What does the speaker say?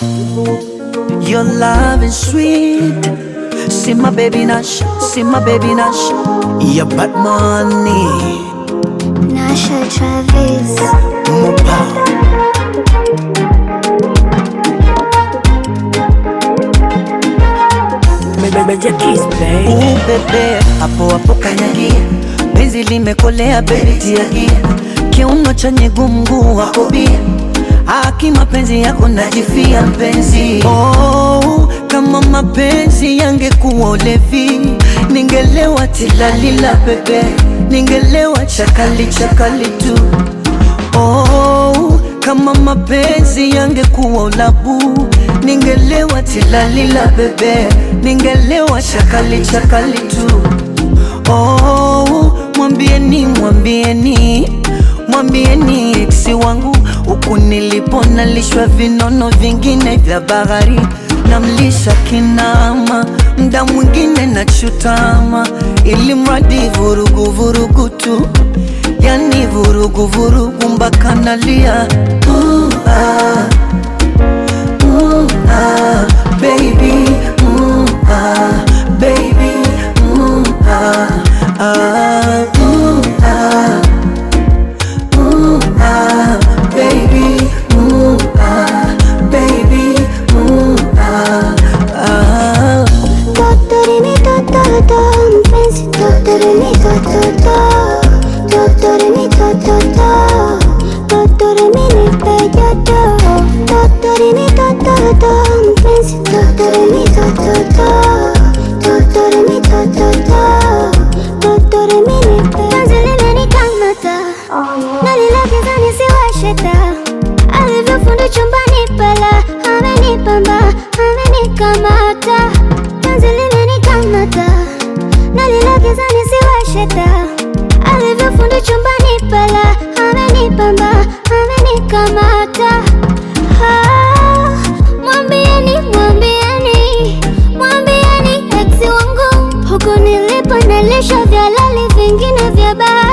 Your love is sweet. See my baby Nash, see my baby Nash. Your bad money, Nasha Travis. more power. Ooh, bebe, hapo hapo kanyagia, penzi limekolea baby tiagia, kiuno chenye gumgu wako bia, haki mapenzi yako najifia mpenzi. Oh, kama mapenzi yangekuwa ulevi, ningelewa tilalila bebe, ningelewa chakali chakali tu. Oh, kama mapenzi yangekuwa ulabu, ningelewa tilalila bebe, ningelewa chakali chakali tu. Oh, mwambieni mwambieni mwambieni eksi wangu huku nilipo nalishwa vinono vingine vya bahari namlisha kinama mda mwingine nachutama ili mradi vurugu vurugu tu yani vurugu vurugu mpaka nalia uh, ah, uh, ah, baby uh, ah, baby uh, ah, ah, uh, ah, uh, ah, baby uh, ah, baby uh, ah, ah. Totorimi tototo, mpenzi totorimi tototo, totorimi tototo, totorimi nipe joto, totorimi tototo, mpenzi totorimi tototo, totorimi tototo, totorimi nipe. Penzi limenikamata, nalilegeza nisiwashe taa, alivyofundi chumbani pala, amenipamba, amenikamata penzi limenikamata nalilegeza nisiwashe taa alivyofundi chumbani pala amenipamba amenikamata Ah, mwambieni mwambieni mwambieni eksi wangu huku nilipo nalisha vya lali vingine vya baa